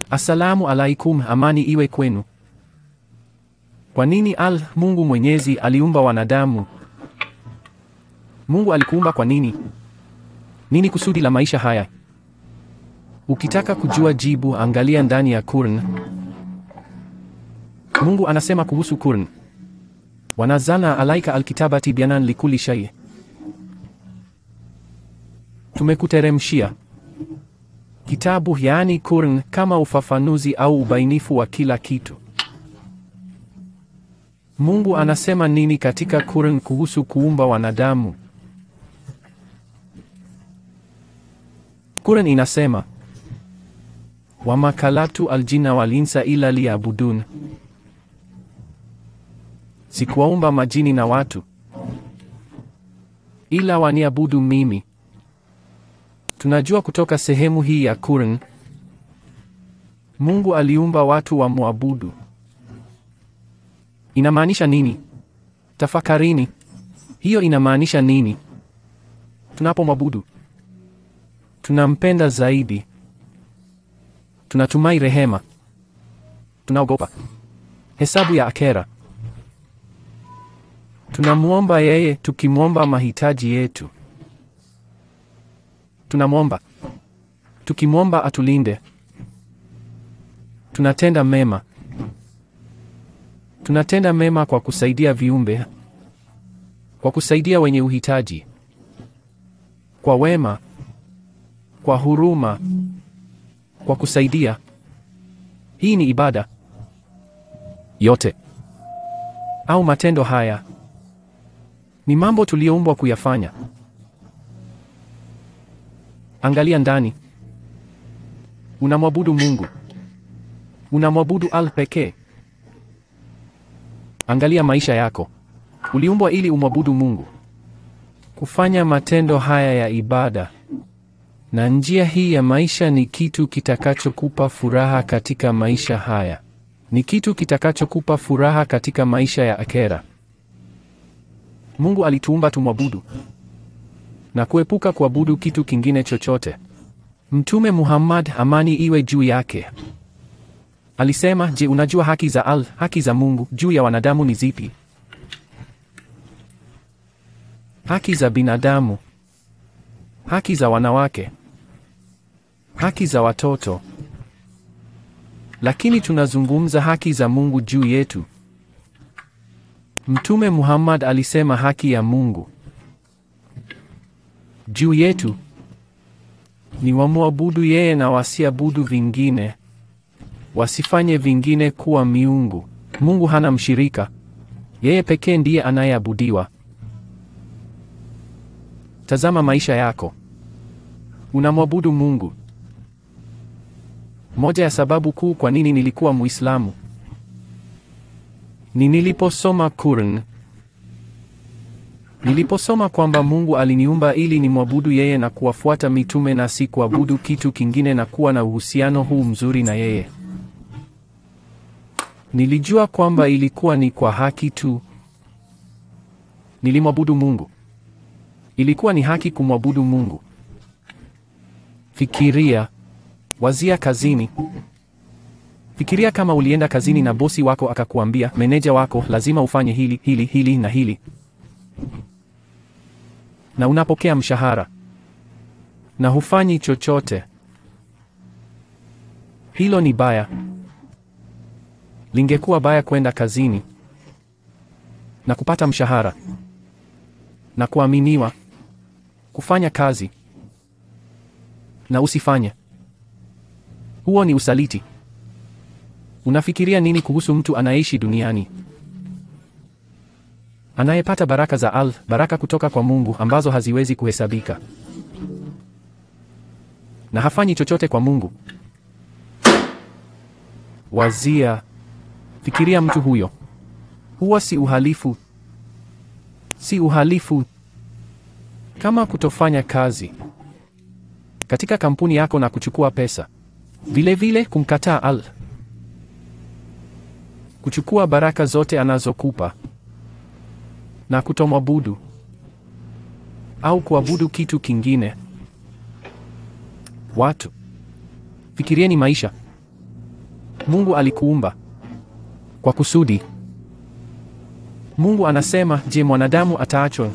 Assalamu alaikum, amani iwe kwenu. Kwa nini al Mungu Mwenyezi aliumba wanadamu? Mungu alikuumba kwa nini? Nini kusudi la maisha haya? Ukitaka kujua jibu, angalia ndani ya Qur'an. Mungu anasema kuhusu Qur'an, wanazana alaika alkitaba tibyanan likuli shay, tumekuteremshia kitabu yaani Qur'an kama ufafanuzi au ubainifu wa kila kitu. Mungu anasema nini katika Qur'an kuhusu kuumba wanadamu? Qur'an inasema wama kalatu aljina walinsa ila liyabudun, sikuwaumba majini na watu ila waniabudu mimi. Tunajua kutoka sehemu hii ya Qur'an, Mungu aliumba watu wa muabudu. Inamaanisha nini? Tafakarini, hiyo inamaanisha nini? Tunapomwabudu tunampenda zaidi, tunatumai rehema, tunaogopa hesabu ya akhera, tunamwomba yeye, tukimwomba mahitaji yetu, tunamwomba tukimwomba atulinde, tunatenda mema tunatenda mema kwa kusaidia viumbe, kwa kusaidia wenye uhitaji, kwa wema, kwa huruma, kwa kusaidia. Hii ni ibada yote, au matendo haya ni mambo tuliyoumbwa kuyafanya. Angalia ndani, unamwabudu Mungu, unamwabudu al pekee. Angalia maisha yako. Uliumbwa ili umwabudu Mungu, kufanya matendo haya ya ibada, na njia hii ya maisha ni kitu kitakachokupa furaha katika maisha haya, ni kitu kitakachokupa furaha katika maisha ya akhera. Mungu alituumba tumwabudu na kuepuka kuabudu kitu kingine chochote. Mtume Muhammad, amani iwe juu yake, Alisema, je, unajua haki za al haki za Mungu juu ya wanadamu ni zipi? Haki za binadamu, haki za wanawake, haki za watoto. Lakini tunazungumza haki za Mungu juu yetu. Mtume Muhammad alisema haki ya Mungu juu yetu ni wamwabudu yeye na wasiabudu vingine wasifanye vingine kuwa miungu. Mungu hana mshirika, yeye pekee ndiye anayeabudiwa. Tazama maisha yako, unamwabudu Mungu. Moja ya sababu kuu kwa nini nilikuwa Muislamu ni niliposoma Qur'an. Niliposoma kwamba Mungu aliniumba ili nimwabudu yeye na kuwafuata mitume na si kuabudu kitu kingine na kuwa na uhusiano huu mzuri na yeye. Nilijua kwamba ilikuwa ni kwa haki tu nilimwabudu Mungu. Ilikuwa ni haki kumwabudu Mungu. Fikiria, wazia kazini. Fikiria kama ulienda kazini na bosi wako akakuambia, meneja wako lazima ufanye hili hili hili na hili, na unapokea mshahara na hufanyi chochote. Hilo ni baya. Lingekuwa baya kwenda kazini na kupata mshahara na kuaminiwa kufanya kazi na usifanye. Huo ni usaliti. Unafikiria nini kuhusu mtu anayeishi duniani anayepata baraka za al baraka kutoka kwa Mungu ambazo haziwezi kuhesabika na hafanyi chochote kwa Mungu? Wazia, fikiria mtu huyo. Huwa si uhalifu, si uhalifu kama kutofanya kazi katika kampuni yako na kuchukua pesa, vilevile vile kumkataa al kuchukua baraka zote anazokupa na kutomwabudu au kuabudu kitu kingine. Watu, fikirieni maisha. Mungu alikuumba kwa kusudi. Mungu anasema, je, mwanadamu ataachwa?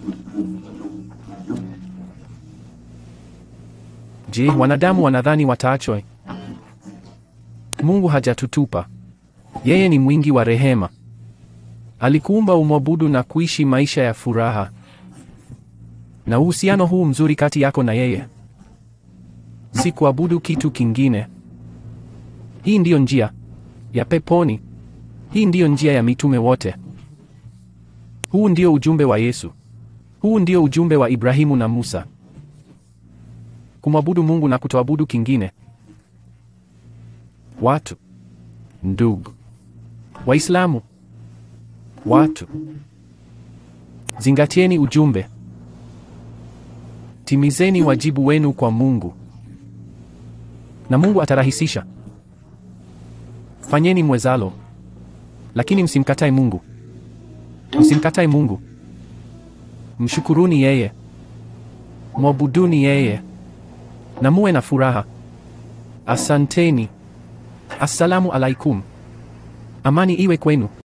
Je, wanadamu wanadhani wataachwa? Mungu hajatutupa. Yeye ni mwingi wa rehema. Alikuumba umwabudu na kuishi maisha ya furaha. Na uhusiano huu mzuri kati yako na yeye si kuabudu kitu kingine. Hii ndiyo njia ya peponi. Hii ndiyo njia ya mitume wote. Huu ndio ujumbe wa Yesu. Huu ndio ujumbe wa Ibrahimu na Musa. Kumwabudu Mungu na kutoabudu kingine. Watu, ndugu Waislamu, watu, zingatieni ujumbe. Timizeni wajibu wenu kwa Mungu na Mungu atarahisisha. Fanyeni mwezalo, lakini msimkatae Mungu. Msimkatae Mungu, mshukuruni yeye, mwabuduni yeye na muwe na furaha. Asanteni. Assalamu alaikum. Amani iwe kwenu.